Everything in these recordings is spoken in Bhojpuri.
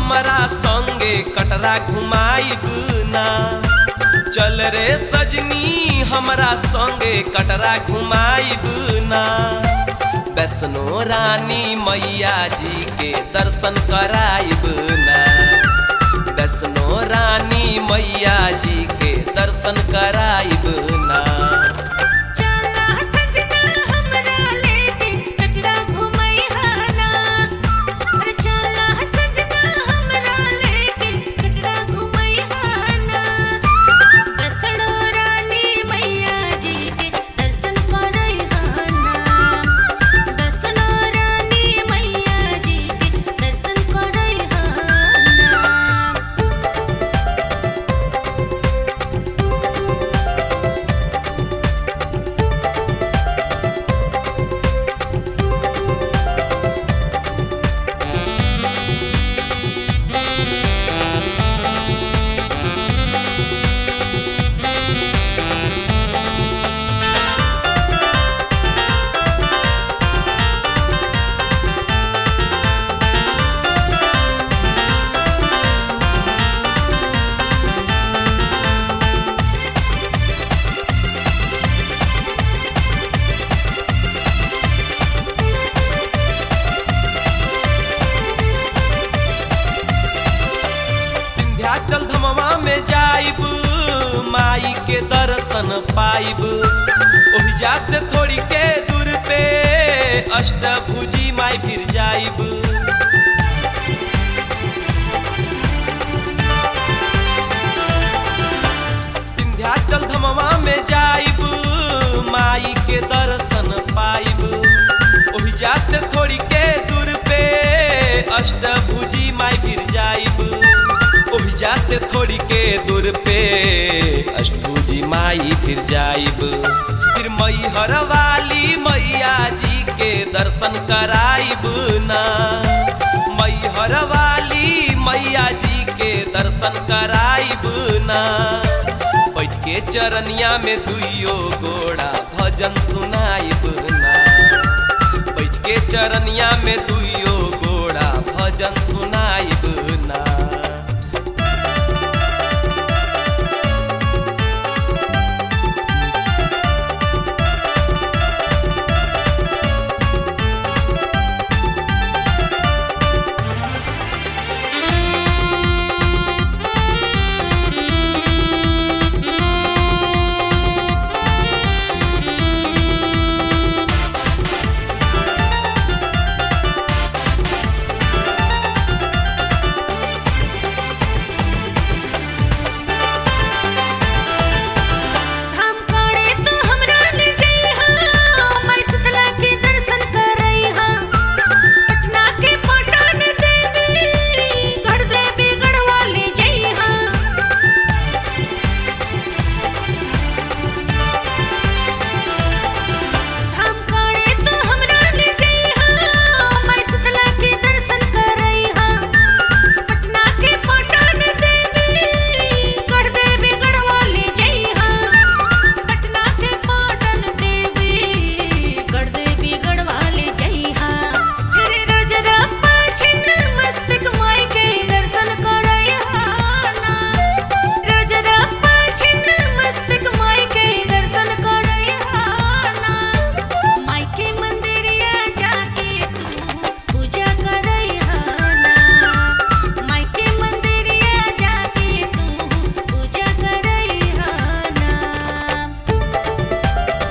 हमरा संगे कटरा घुमाइब ना चल रे सजनी हमरा संगे कटरा घुमाइब ना वैष्णो रानी मैया जी के दर्शन कराइब ना वैष्णो रानी मैया जी के दर्शन कराइब ना चला सजना हमरा लेके कटरा घुमैहा ना अरे चला सजना हमरा लेके कटरा घुमैहा ना बसड़ो रानी मैया जी के दर्शन करैहा ना बसड़ो रानी मैया जी के दर्शन करैहा ना विंध्याचल धमवा में जाइब माई के दर्शन पाइब ओहिजा से थोड़ी के दूर पे अष्टभुजी माई फिर जाइब विंध्याचल धमवा में जाइब माई के दर्शन पाइब ओहिजा से थोड़ी के दूर पे अष्टभुजी माई फिर जाइब ओहिजा से थोड़ी के दूर पे अष्टभुजी माई फिर जाइब फिर मैहर वाली मैया जी के दर्शन कराइब ना मैहर वाली मैया जी के दर्शन कराइब ना बैठ के चरनिया में दुइयो गोड़ा भजन सुनाइब ना बैठ के चरनिया में दुइयो गोड़ा भजन सुनाइब ना धाम कोड़े तो हमरा ले जइहा मैं शीतला के दर्शन करइहा पटना के पटन देवी गढ़ देवी गढ़वा ले जइहा धाम कोड़े तो हमरा ले जइहा मैं शीतला के दर्शन करइहा पटना के पटन देवी गढ़ देवी गढ़वा ले जइहा पटना के पटन देवी गढ़ देवी गढ़वा ले जइहा फिर रोजरा पाछिन मस्तक माई के दर्शन करइहा ना रोजरा पाछिन मस्तक माई के दर्शन करइहा ना माई के मंदिरिया जाके तू पूजा करइहा ना माई के मंदिरिया जाके तू पूजा करइहा ना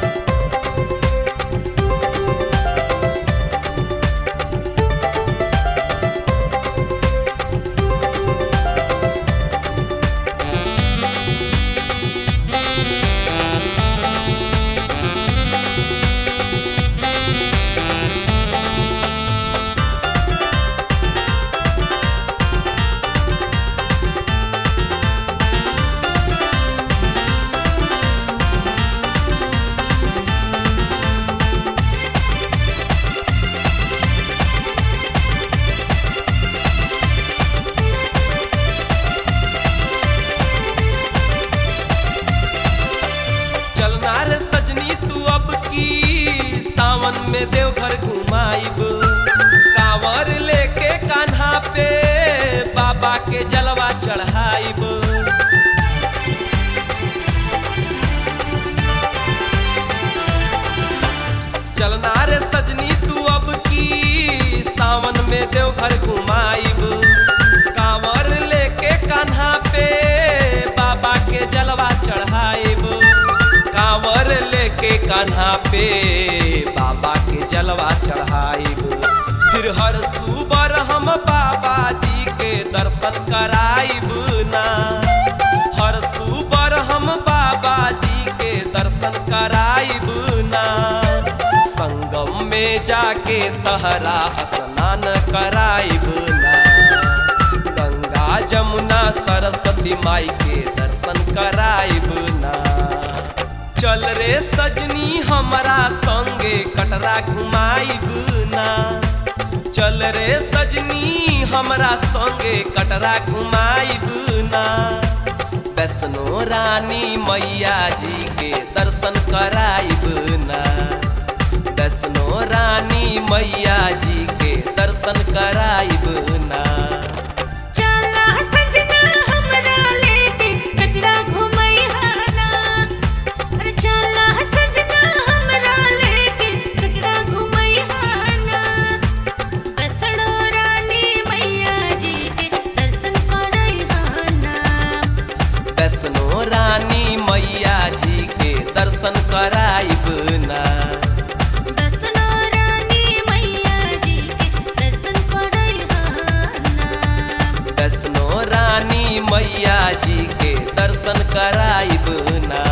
चलना रे सजनी तू अब की सावन में देवघर घुमाइब कांवर लेके कान्हा पे चढ़ाइब चलना रे सजनी तू अब की सावन में देवघर घुमाइब कांवर लेके कान्हा पे बाबा के जलवा चढ़ाइब कांवर लेके कान्हा पे बाबा के जलवा चढ़ाइब फिर हर सुबर हम बाबा जी के दर्शन कराइब ना हर सुबर हम बाबा जी के दर्शन कराइब ना संगम में जाके तहरा स्नान कराइब ना गंगा जमुना सरस्वती माई के दर्शन कराइब ना चल रे सजनी हमरा संगे कटरा घुमाइब ना चल रे सजनी हमरा संगे कटरा घुमाइब ना वैष्णो रानी मैया जी के दर्शन कराइब ना वैष्णो रानी मैया जी के दर्शन कराइब ना चला सजना हमरा लेके कटरा घुमैहाना अरे चला सजना हमरा लेके कटरा घुमैहाना वैष्णो रानी मैया जी के दर्शन करैहाना वैष्णो रानी मैया जी के दर्शन कराइब ना वैष्णो रानी मैया जी के दर्शन करैहाना वैष्णो रानी मैया जी के दर्शन कराइब ना